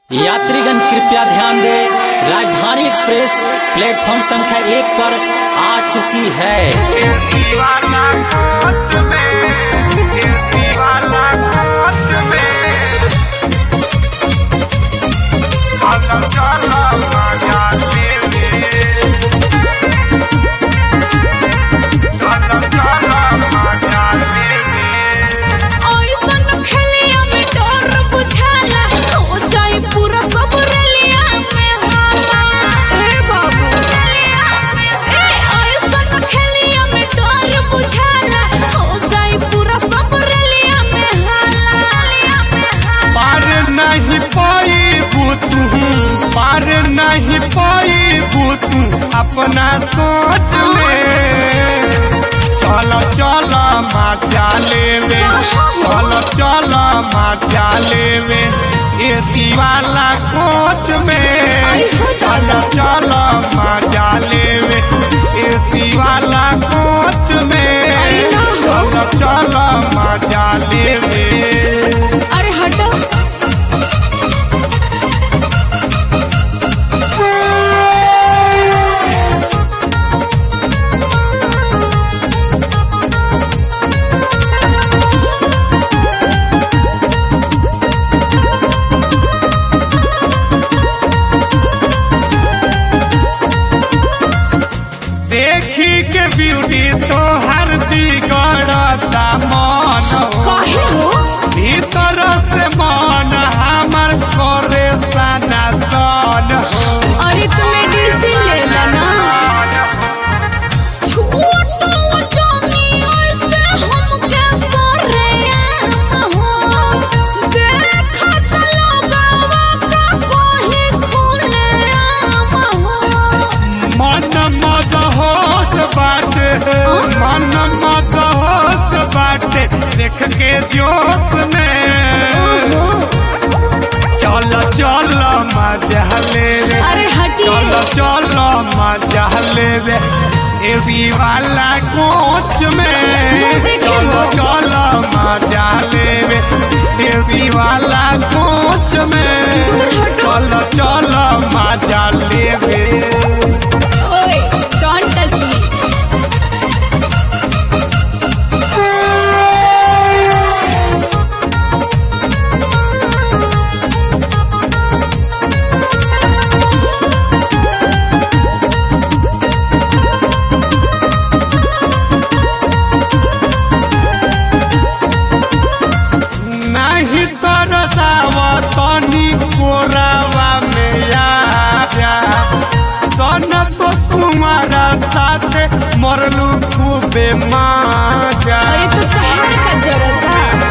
यात्रीगण कृपया ध्यान दें राजधानी एक्सप्रेस प्लेटफॉर्म संख्या एक पर आ चुकी है ओइसन खेलिया में डर बुझाला हो जाई पूरा सब रेलिया में हाला ए बाबू ए ओइसन खेलिया में डर बुझाला हो जाई पूरा सब रेलिया में हाला पार नहीं पाई तू पार नहीं पाई तू अपना सोच में चल चल माचा लेवे चल चल माचा लेवे एसी वाला कोच में चल चल माचा लेवे एसी वाला कोच में चल चल माचा लेवे अरे हटो देखी के ब्यूटी तो हर दिगड़ता मन काहे हो भीतर से मन हमर करे सना सन हो अरे तुम्हें डीसी ले लेना छोटो जानी ऐसे हम कैसे रे हो देखा लगावा का कोई खुले राम हो मन मद होश बाटे मन मद होश बाटे देख के जोश में चल चल मजा ले रे अरे हटिए चल चल मजा लेवे एसी वाला कोच में चल चल मजा लेवे एसी वाला कोच में चल चल मजा लेवे ओए डोंट टच मी नहीं तरसाव तनी कोरावा में आजा सन तो तुम्हारा साथ मरलू खूबे माजा अरे तो कहने का जरूरत है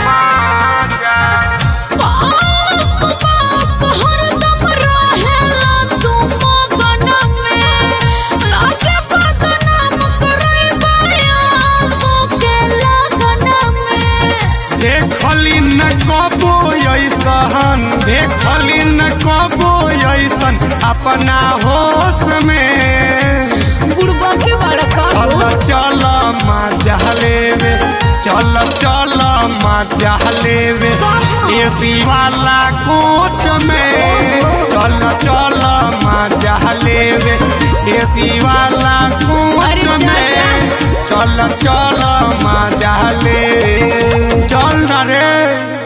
पास पास हरदम रहेला तू मगन में लागे बदनाम करई बाया के लगन में देखली न कबो ऐसन देखली न कबो ऐसन अपना होश में बुढ़बा के बड़ा का चल हो चल मजा लेवे चल चल मजा लेवे एसी वाला कोच में चल चल मजा लेवे एसी वाला कोच अरे में चाचा। चल चल मजा ले चल न रे